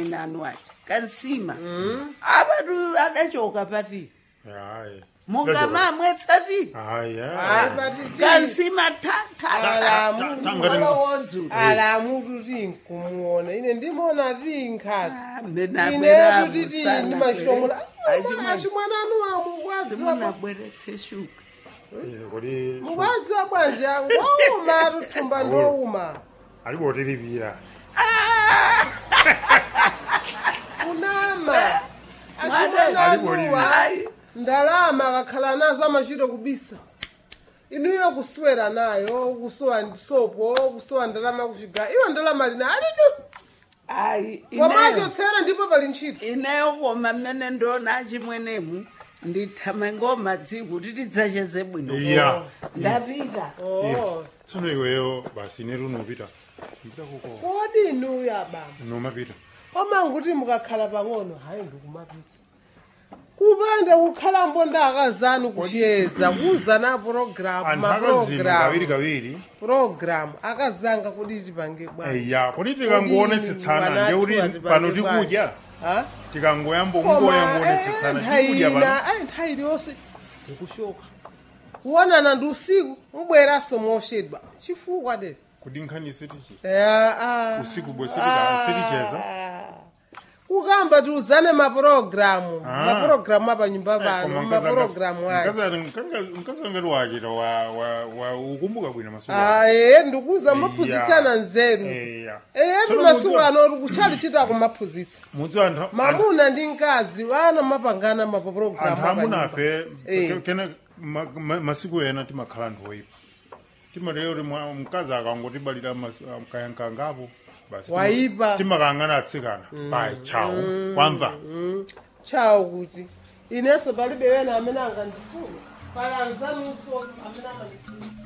mwina anu aja kansima apatu adachoka pati hayi monga mamwetsati hayi Hayi, pati kansima ta- ta- ngati- tatawodzu ala mutu tinkumuona ine ndimona tinkhati mena ine kuti tini mashongola achimwananu wamu kwadziwa simunabweretse shuka ine kodi mukwadziwa bwanji wauma tuthumba ndouma alipotilipira kunama Mwana- achimwananuwa Ayi. ndalama akakhala nazo amachito kubisa inuyo kuswera nayo kusowa sopo kusowa ndalama kuchiga iwo ndalama lina alidu ayi ineyo wamachotsera ndipo pali ntchito ineyo koma mmene ndiona achimwenemu ndithama ngoma dziku kuti tidzacheze bwino iya ndapita Oh. tsono iweyo basi inetu unopita mpita kuko kodi inuyo abama nomapita pamanguti mukakhala pang'ono hayi ndikumapita kupanda kukhala mbonda akazanu kuchiyeza kuuzana purogiramu anthu akazimu kawiri mapurogiramu kawiri purogiramu akazanga kuti tipange bwanji eya kodi tikangoonetsetsana nje kuti pano tikudya tikangoyamba ungoyangoonetsetsana tikudya pano nthawi iliyonse ndikushoka kuonana ndi usiku mubweranso moshedwa chifukwa de kodi nkhani sitichi Eh, ah. Usiku bwe sitika- Ah. siticheza? kukamba tiuzane mapurogiramu Ah. mapurogiramu apanyumba pano mapurogiramu ake mkazangati wachita wa- wa- wa- ukumbuka bwino masuku aye ndikuza maphunzitsana nzeru eya eye Tsono masiku mudziwa- ano kuchali chita kumaphunzitsa mudzi anthu anthu- mamuna ndi mkazi vana mapangana anthu mapapurogiramu amunafe Eh. kena ma- ma- masiku ena timakhala anthu oyipa timatero kuti mwa- mkazi akangotibalira kayankangapo basi tima- Waipa. timakang'ana atsikana pai chawo kwamva chawo kuti inenso palibe wena amene angandifuna pali anzanunso amene amandifuna